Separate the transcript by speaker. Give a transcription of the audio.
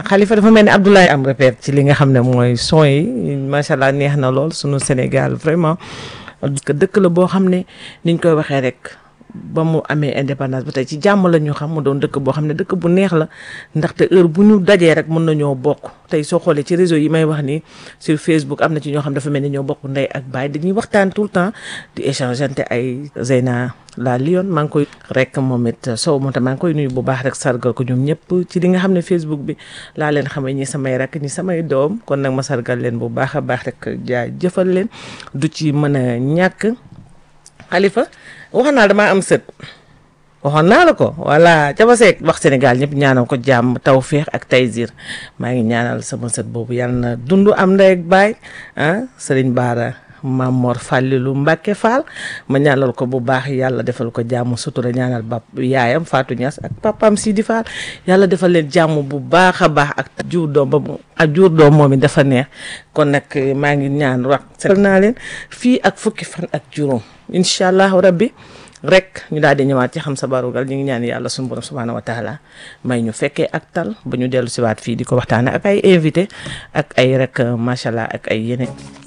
Speaker 1: Khalifa dafa mel ni Abdoulaye am repère ci li nga xam ne mooy son yi macha allah neex na lool sunu Sénégal vraiment que dëkk la boo xam ne niñ koy waxee rek ba mu amee indépendance ba tey ci jàmm la ñu xam mu doon dëkk boo xam ne dëkk bu neex la ndaxte heure bu ñu dajee rek mën nañoo bokk tey soo xoolee ci réseau yi may wax ni sur Facebook am na ci ñoo xam dafa mel ni ñoo bokk ndey ak baay dañuy waxtaan tout le temps di échangeante ay Zeyna la Lyon maa ngi koy rek moom it Sow moom tam maa ngi koy nuyu bu baax rek sargal ko ñoom ñëpp ci li nga xam ne Facebook bi laa leen xamee ñi samay rakk ñi samay doom kon nag ma sargal leen bu baax a baax rek jaa jëfal leen du ci mën a ñàkk Khalifa wax naa damaa am sët waxoon naa la ko voilà Jaba Seck wax Sénégal ñëpp ñaanal ko jàmm tawféex ak taysir maa ngi ñaanal sama sët boobu yàlla na dund am ndey ak baay ah Serigne Bara Mamor Fàllilu Mbàkke Fall ma ñaanal ko bu baax yàlla defal ko jàmm sutura ñaanal bap yaayam Fatou Niass ak papam Sidi Fall yàlla defal leen jàmm bu baax a baax ak jur doom ba mu ak jur doom moom it dafa neex kon nag maa ngi ñaan wax setal naa leen fii ak fukki fan ak juróom incha allahu rabbi rek ñu daal di ñëwaat ci xam sa barugal ñu ngi ñaan yàlla suñu borom subhaanahu wa taala may ñu fekkee ak tal ba ñu dellu siwaat fii di ko waxtaane ak ay invité ak ay rek macha allah ak ay yeneen